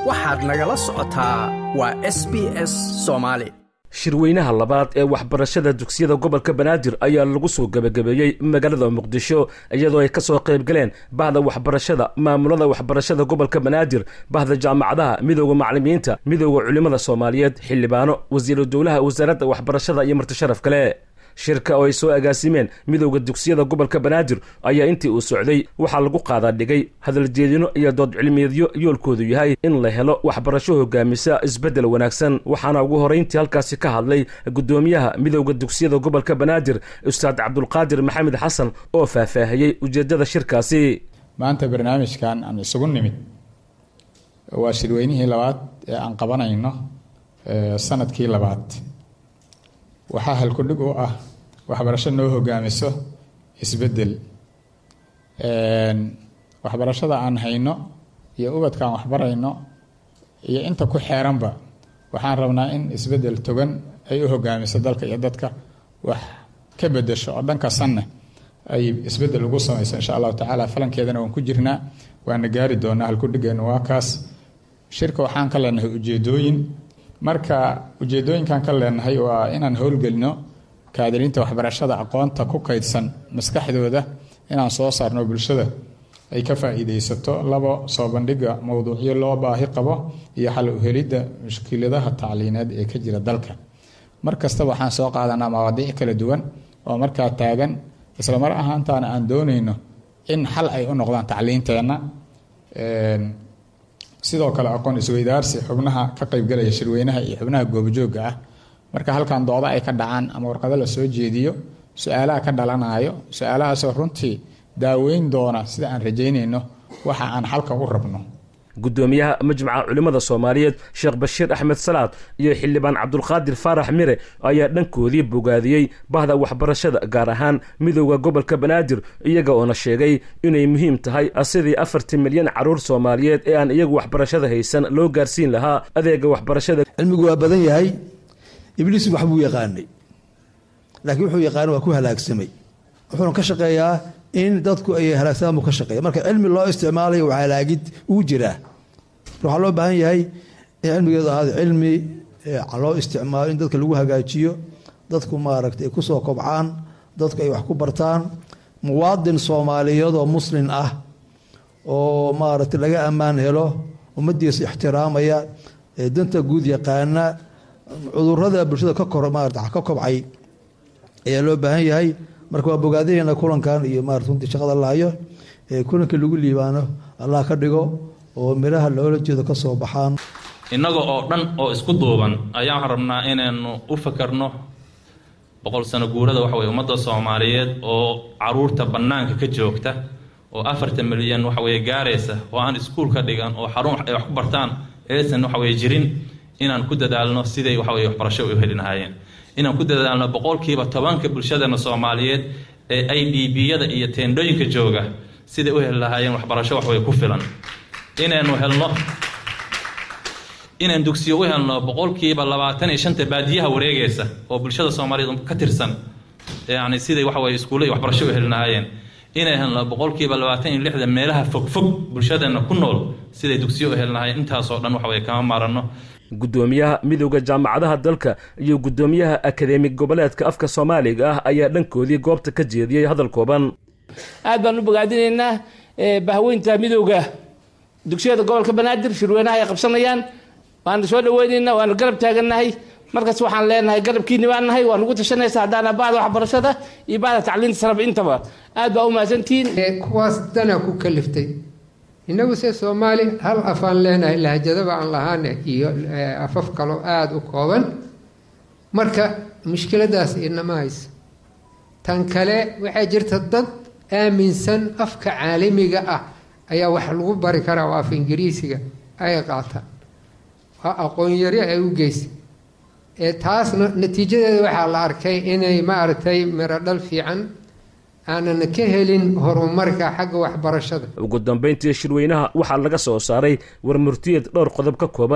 waxaad nagala socotaa waa s b s soomaali shirweynaha labaad ee waxbarashada dugsiyada gobolka banaadir ayaa lagu soo gebagabeeyey magaalada muqdisho iyadoo ay ka soo qayb galeen bahda waxbarashada maamulada waxbarashada gobolka banaadir bahda jaamacadaha midooda macalimiinta midooda culimmada soomaaliyeed xildhibaano wasiiru dowlaha wasaaradda waxbarashada iyo martisharaf kale shirka oo ay soo agaasimeen midowda dugsiyada gobolka banaadir ayaa intii uu socday waxaa lagu qaadaa dhigay hadaljeedino iyo dood cilmiyeedyo yoolkoodu yahay in la helo waxbarasho hogaamisa isbeddel wanaagsan waxaana ugu horeyntii halkaasi ka hadlay guddoomiyaha midowda dugsiyada gobolka banaadir ustaad cabdulqaadir maxamed xasan oo faahfaahiyey ujeeddada shirkaasi maanta barnaamijkan aan isugu nimid waa shirweynihii labaad ee aan qabanayno sanadkii labaad waxaa halkudhig u ah waxbarasho noo hogaamiso isbeddel waxbarashada aan hayno iyo ubadkaan waxbarayno iyo inta ku xeeranba waxaan rabnaa in isbeddel togan ay u hogaamiso dalka iyo dadka wax ka bedesho oo dhanka sanne ay isbeddel ugu samayso insha allahu tacaala falankeedana waan ku jirnaa waana gaari doonaa halkudhigeenu waa kaas shirka waxaan ka leenahay ujeedooyin marka ujeedooyinkan ka leenahay waa inaan howlgelino kaadiriinta waxbarashada aqoonta ku kaydsan maskaxdooda inaan soo saarno bulshada ay ka faa-iideysato labo soo bandhiga mowduucyo loo baahi qabo iyo xal uhelidda mushkiladaha tacliineed ee ka jira dalka mar kastaba waxaan soo qaadanaa mawaadiic kala duwan oo markaa taagan islamar ahaantaana aan dooneyno in xal ay u noqdaan tacliinteenna sidoo kale aqoon isweydaarsi xubnaha ka qaybgalaya shirweynaha iyo xubnaha goobjooga ah marka halkan dooda ay ka dhacaan ama warqado la soo jeediyo su-aalaha ka dhalanayo su-aalahaasoo runtii daaweyn doona sida aan rajaynayno waxa aan xalka u rabno guddoomiyaha majmaca culimmada soomaaliyeed sheekh bashiir axmed salaad iyo xildhibaan cabdulqaadir faarax mire ayaa dhankoodii bogaadiyey bahda waxbarashada gaar ahaan midowda gobolka banaadir iyaga oona sheegay inay muhiim tahay sidii afartii milyan caruur soomaaliyeed ee aan iyagu waxbarashada haysan loo gaarsiin lahaa adeega waxbarashada cilmigu waa badan yahay ibliis waxbuu yaqaanay laakiin wuxuu yaqaana waa ku halaagsamay wuxuuna ka shaqeeyaa in dadku ay halaagsamaan buu ka shaqeeya marka cilmi loo isticmaalayo waa halaagid uu jiraa waxaa loo baahan yahay in cilmigeedu ahaado cilmi loo isticmaalo in dadka lagu hagaajiyo dadku maaragtay ay kusoo kobcaan dadku ay wax ku bartaan muwaadin soomaaliyeed oo muslin ah oo maaragtay laga ammaan helo ummadiisa ixtiraamaya danta guud yaqaana cudurada bulshada ka kor maarata ka kobcay ayaa loo baahan yahay marka waa bogaadaheyna kulankan iyo maarata runtii shaqada lahayo kulanka lagu liibaano allah ka dhigo oo miraha loola jeedo ka soo baxaan innaga oo dhan oo isku duuban ayaan rabnaa inaynu u fakarno boqol sano guurada waxa weye ummadda soomaaliyeed oo caruurta bannaanka ka joogta oo afartan milyan waxa weye gaaraysa oo aan iskuul ka dhigan oo xarun ay wax ku bartaan aysan waxa weye jirin inaan ku dadaalno siday waxa weye waxbarasho u heli lahaayeen inaan ku dadaalno boqolkiiba tobanka bulshadana soomaaliyeed ee i d b-yada iyo teendhooyinka jooga siday u heli lahaayeen waxbarasho waxway ku filan inaynu helno inaan dugsiyo u helno boqolkiiba labaatan iyo shanta baadiyaha wareegaysa oo bulshada soomaaliyeed ka tirsan yani siday waxaweye iskuulla iyo waxbarasho u heli lahaayeen inay helno boqolkiiba labaatan iyo lixda meelaha fogfog bulshadeena ku nool siday dugsiyo u heli lahaayeen intaasoo dhan waxaweye kama maaranno guddoomiyaha midowda jaamacadaha dalka iyo guddoomiyaha akadeemig goboleedka afka soomaaliga ah ayaa dhankoodii goobta ka jeediyey hadal kooban aad baan u bogaadinaynaa bahweynta midowda dugsiyada gobolka banaadir shirweynaha ay qabsanayaan waana soo dhaweynaynaa waana garab taagannahay markaas waxaan leenahay garabkiini baan nahay waa nagu tashanaysa haddaana bacda waxbarashada iyo bacda tacliinta saraba intaba aad baa u mahadsantihiin kuwaas danaa ku kaliftay innagu se soomaali hal afaan leenahay lahjadaba aan lahaane iyo afaf kaloo aada u kooban marka mushkiladaas inama hayso tan kale waxaa jirta dad aaminsan afka caalamiga ah ayaa wax lagu bari karaa oo af ingiriisiga ay qaataan waa aqoon-yari ay u geysay ee taasna natiijadeeda waxaa la arkay inay maaragtay mirodhal fiican aanan ka helin horumarka xagga waxbarashada ugu dambayntii shirweynaha waxaa laga soo saaray warmurtiyeed dhowr qodob ka kooban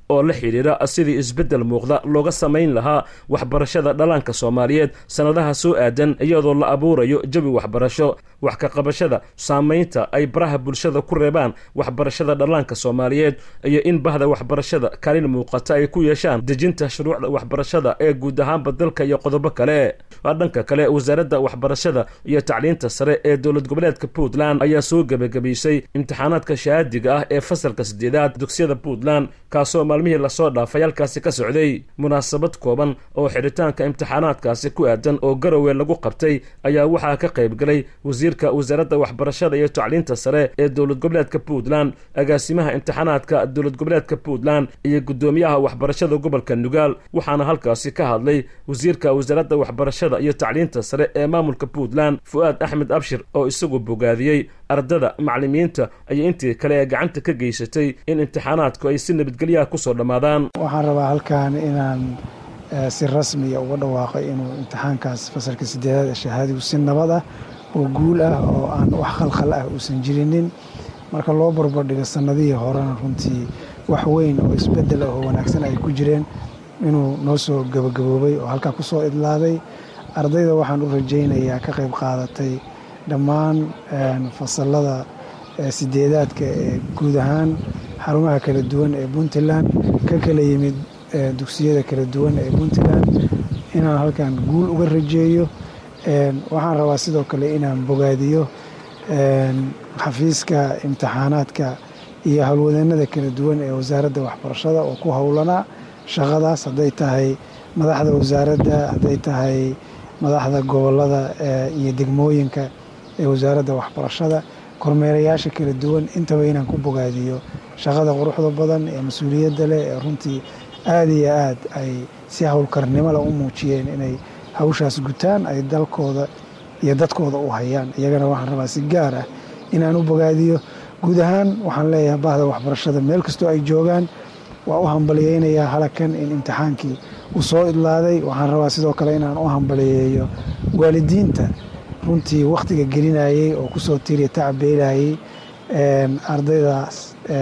oo la xidhiira sidii isbeddel muuqda looga samayn lahaa waxbarashada dhallaanka soomaaliyeed sannadaha soo aadan iyadoo la abuurayo jawi waxbarasho wax ka qabashada saamaynta ay baraha bulshada ku reebaan waxbarashada dhallaanka soomaaliyeed iyo in bahda waxbarashada kaalin muuqata ay ku yeeshaan dejinta shuruucda waxbarashada ee guud ahaanba dalka iyo qodobo kale dhanka kale wasaaradda waxbarashada iyo tacliinta sare ee dowlad goboleedka puntland ayaa soo gebagabaysay imtixaanaadka shahaadiga ah ee fasalka saddeedaad dugsiyada puntland kaasoo maalmihii lasoo dhaafay halkaasi ka socday munaasabad kooban oo xidhitaanka imtixaanaadkaasi ku aadan oo garowe lagu qabtay ayaa waxaa ka qaybgalay wasiirka wasaaradda waxbarashada iyo tacliinta sare ee dowlad goboleedka puntland agaasimaha imtixaanaadka dowlad goboleedka puntland iyo guddoomiyaha waxbarashada gobolka nugaal waxaana halkaasi ka hadlay wasiirka wasaaradda waxbarashada iyo tacliinta sare ee maamulka puntland fu-aad axmed abshir oo isagu bogaadiyey ardada macallimiinta iyo intii kale ee gacanta ka geysatay in imtixaanaadku ay si nabadgelyaha kusoo dhammaadaan waxaan rabaa halkan inaan si rasmiya uga dhawaaqay inuu imtixaankaas fasalka sideedaad ee shahaadigu si nabad ah oo guul ah oo aan wax khalkhal ah uusan jirinin marka loo barbardhigo sannadihii horena runtii wax weyn oo isbeddel ah oo wanaagsan ay ku jireen inuu noo soo gabagaboobay oo halkaa ku soo idlaaday ardayda waxaan u rajaynayaa ka qayb qaadatay dhammaan fasalada sideedaadka ee guud ahaan xarumaha kala duwan ee puntland ka kala yimid dugsiyada kala duwan ee puntland inaan halkan guul uga rajeeyo waxaan rabaa sidoo kale inaan bogaadiyo xafiiska imtixaanaadka iyo howlwadeennada kala duwan ee wasaaradda waxbarashada oo ku howlanaa shaqadaas hadday tahay madaxda wasaaradda hadday tahay madaxda gobolada iyo degmooyinka ee wasaaradda waxbarashada kormeerayaasha kala duwan intaba inaan ku bogaadiyo shaqada quruxda badan ee mas-uuliyadda leh ee runtii aada iyo aad ay si howlkarnimo leh u muujiyeen inay hawshaas gutaan ay dalkooda iyo dadkooda u hayaan iyagana waxaan rabaa si gaar ah inaan u bogaadiyo guud ahaan waxaan leeyahay bahda waxbarashada meel kastoo ay joogaan waa u hambaliyeynayaa halakan in imtixaankii uu soo idlaaday waxaan rabaa sidoo kale inaan u hambaliyeeyo waalidiinta runtii wakhtiga gelinayey oo kusoo tiiriya tacabeelayey ardaydaas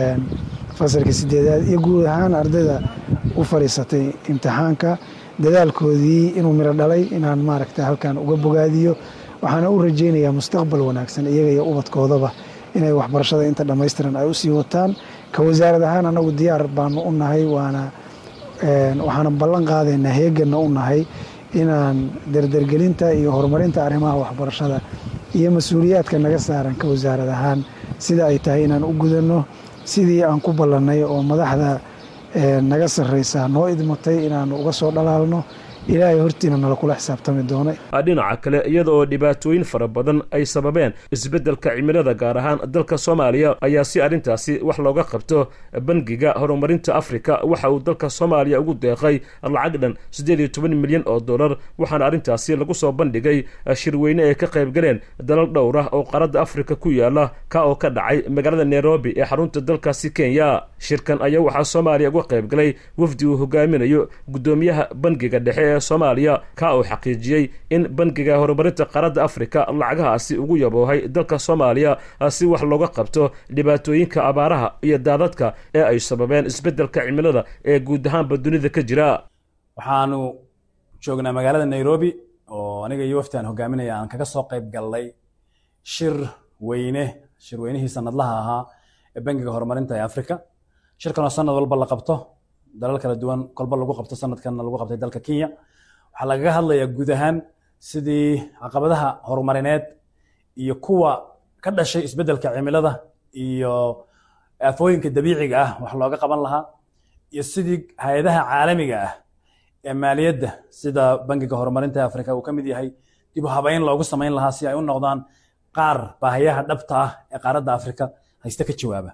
fasalka sideedaad iyo guud ahaan ardayda u fadhiisatay imtixaanka dadaalkoodii inuu miro dhalay inaan maaragta halkan uga bogaadiyo waxaana u rajaynayaa mustaqbal wanaagsan iyaga iyo ubadkoodaba inay waxbarashada inta dhammaystiran ay usii wataan ka wasaarad ahaan anagu diyaar baanu u nahay waana waxaana ballan qaadaynaa heeganna u nahay inaan dardargelinta iyo horumarinta arrimaha waxbarashada iyo mas-uuliyaadka naga saaran ka wasaarad ahaan sida ay tahay inaan u gudanno sidii aan ku ballannay oo madaxda naga sarraysaa noo idmatay inaanu uga soo dhalaalno ilaahay hortiina nala kula xisaabtami doona dhinaca kale iyada oo dhibaatooyin fara badan ay sababeen isbeddelka cimilada gaar ahaan dalka soomaaliya ayaa si arrintaasi wax looga qabto bangiga horumarinta afrika waxa uu dalka soomaaliya ugu deeqay lacag dhan siddeed iyo toban milyan oo dollar waxaana arrintaasi lagu soo bandhigay shirweyne ay ka qayb galeen dalal dhowr ah oo qaaradda afrika ku yaala ka oo ka dhacay magaalada nairobi ee xarunta dalkaasi kenya shirkan ayaa waxaa soomaaliya uga qayb galay wafdi uu hogaaminayo guddoomiyaha bangiga dhexe ee soomaaliya ka uu xaqiijiyey in bangiga horumarinta qaaradda afrika lacagahaasi ugu yaboohay dalka soomaaliya si wax looga qabto dhibaatooyinka abaaraha iyo daadadka ee ay sababeen isbeddelka cimilada ee guud ahaanba dunida ka jira waxaanu joognaa magaalada nairobi oo aniga iyo waftaan hogaaminaya aan kaga soo qayb gallay shir weyne shirweynihii sanadlaha ahaa ee bangiga horumarinta ee afrika shirkan oo sanad walba la qabto dalal kala duwan kolba lagu qabto sanadkanna lagu qabtay dalka kenya waxaa lagaga hadlayaa guud ahaan sidii caqabadaha horumarineed iyo kuwa ka dhashay isbeddelka cimilada iyo aafooyinka dabiiciga ah wax looga qaban lahaa iyo sidii hay-adaha caalamiga ah ee maaliyadda sida bangiga horumarinta afrika uu ka mid yahay dib u habeyn loogu samayn lahaa si ay u noqdaan qaar baahiyaha dhabta ah ee qaaradda afrika hayste ka jawaaba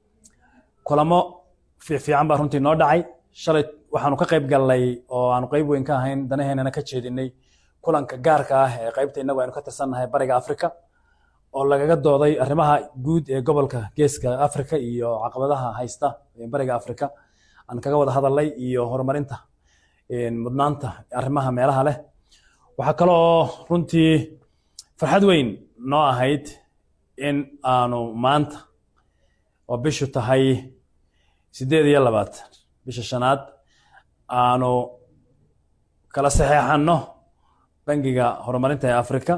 kulamo fiifiican baa runtii noo dhacay shalay waxaanu ka qayb gallay oo aanu qayb weyn ka ahayn danaheenana ka jeedinay kulanka gaarka ah ee qaybta innagu aynu ka tirsannahay bariga afrika oo lagaga dooday arrimaha guud ee gobolka geeska afrika iyo caqabadaha haysta ee bariga afrika aan kaga wada hadalnay iyo horumarinta mudnaanta arrimaha meelaha leh waxaa kale oo runtii farxad weyn noo ahayd in aanu maanta oo bishu tahay siddeed iyo labaatan bisha shanaad aanu kala saxeexanno bangiga horumarinta ee africa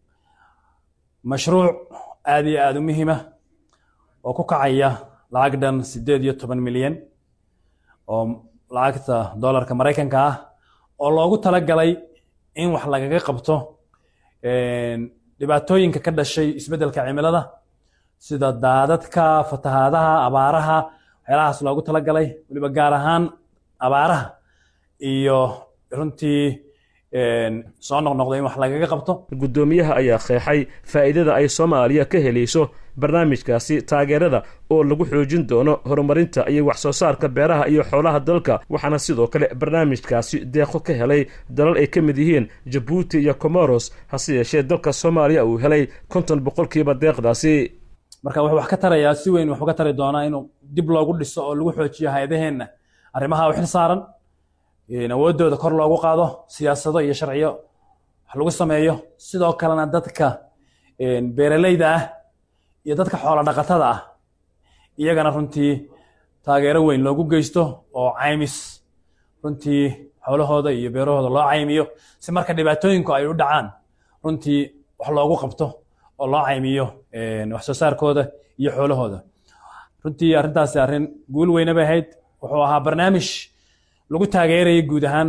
mashruuc aada iyo aada u muhiima oo ku kacaya lacag dhan siddeed iyo toban milyan oo lacagta dollarka maraykanka ah oo loogu talagalay in wax lagaga qabto dhibaatooyinka ka dhashay isbeddelka cimilada sida daadadka fatahaadaha abaaraha waxyaalahaas loogu talagalay weliba gaar ahaan abaaraha iyo runtii soo noqnoqda in wax lagaga qabto guddoomiyaha ayaa qeexay faa'iidada ay soomaaliya ka helayso barnaamijkaasi taageerada oo lagu xoojin doono horumarinta iyo wax soo saarka beeraha iyo xoolaha dalka waxaana sidoo kale barnaamijkaasi deeqo ka helay dalal ay ka mid yihiin jabuuti iyo comoros hase yeeshee dalka soomaaliya uu helay konton boqolkiiba deeqdaasi marka wuxuu wax ka tarayaa si weyn waxuu ka tari doonaa inuu dib loogu dhiso oo lagu xoojiyo hay-adaheenna arrimaha u xil saaran awooddooda kor loogu qaado siyaasado iyo sharciyo wax lagu sameeyo sidoo kalena dadka beeraleyda ah iyo dadka xoolo dhaqatada ah iyagana runtii taageero weyn loogu geysto oo caymis runtii xoolahooda iyo beerahooda loo caymiyo si marka dhibaatooyinku ay u dhacaan runtii wax loogu qabto oo loo caymiyo wax soo saarkooda iyo xoolahooda runtii arrintaasi arrin guul weyne bay ahayd wuxuu ahaa barnaamij lagu taageerayay guud ahaan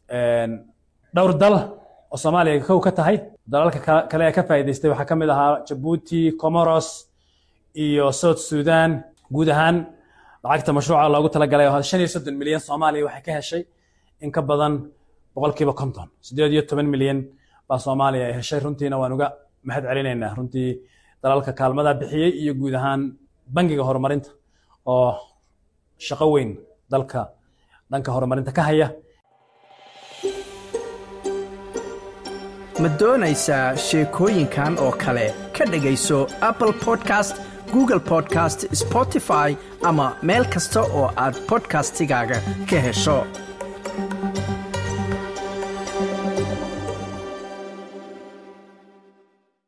dhowr dal oo soomaaliya kow ka tahay dalalka kale ee ka faa'iidaystay waxaa ka mid ahaa jabuuti comoros iyo south sudan guud ahaan lacagta mashruuca loogu talagalay oo shan iyo soddon milyan soomaaliya waxay ka heshay in ka badan boqolkiiba konton siddeed iyo toban milyan baa soomaaliya ay heshay runtiina waan uga mahad celinaynaa runtii dalalka kaalmada bixiyey iyo guud ahaan bangiga horumarinta oo shaqo weyn dalka dhanka horumarinta ka haya ma doonaysaa sheekooyinkan oo kale ka dhegayso apple podcast google podcast spotify ama meel kasta oo aad bodkastigaaga ka hesho